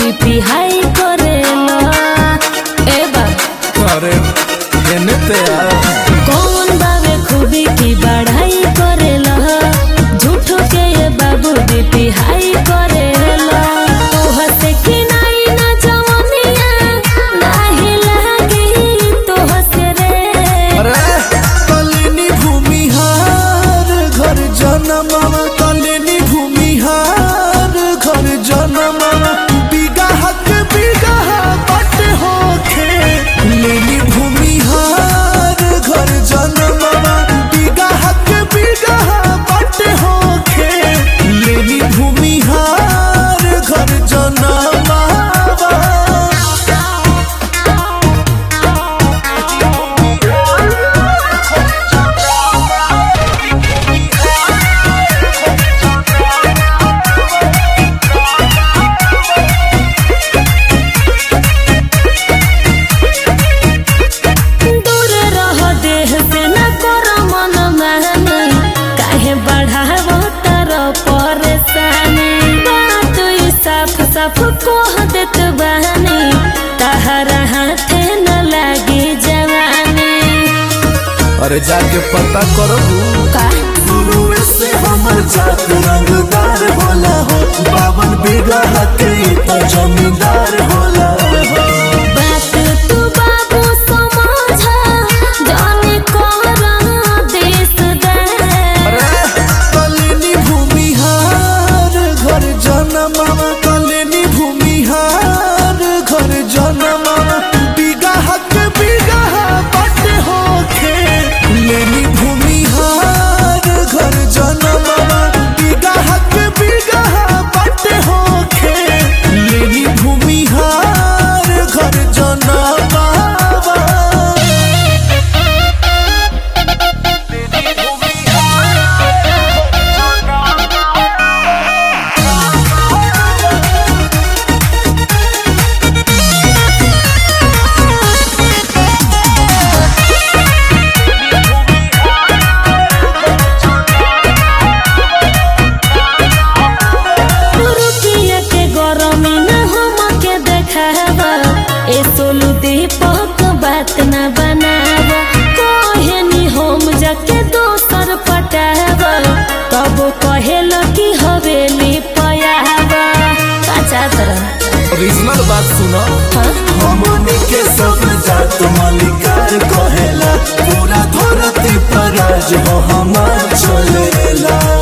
BP हाई करेला ए बा अरे एने ते आ कौन बावे खूबी की बढ़ाई करेला झूठो के ये बाबू बीपी हाई करेला तोह से कि नहीं ना जवनिया नाही लागी तोह से रे अरे कलिनी भूमिहार घर जनमवा कलिनी भूमिहार घर जनमवा बिगहा के बिगहा बट होखे लेनी भूमिहार घर जनमवा बिगहा के बिगहा बट होखे लेनी भूमिहार घर जनमवा दूर रह देह से न कर मन मानी काहे बढ़ावो तर परेशानी बात ई साफ साफ कह देत बानी तहरा हाथे न लागी जवानी अरे जाके पता करबू का शुरू से हमर जात रंगदार होला हो बावन बीघा के तो जमींदार होला हो बात तू बाबू समझ जाने करा देश दे अरे कलिनी भूमिहार घर जनमवा कलिनी भूमिहार घर जनमवा बीघा के बीघा बट होखे लेनी भूमिहार घर जनमवा बीघा के बीघा बट होखे लेनी भूमिहार घर जनमवा रुकिया के गरमी न हम के देखावा ए सोलू दीपक बात न बनावा कहेनी हम जाके दोसर पटावा तब कहेल कि हवेली पयावा काचा तरह ओरिजिनल बात सुनो हाँ? हमनी के सब जात मालिकार कहेला पूरा धरती पर राज हो हमार चलेला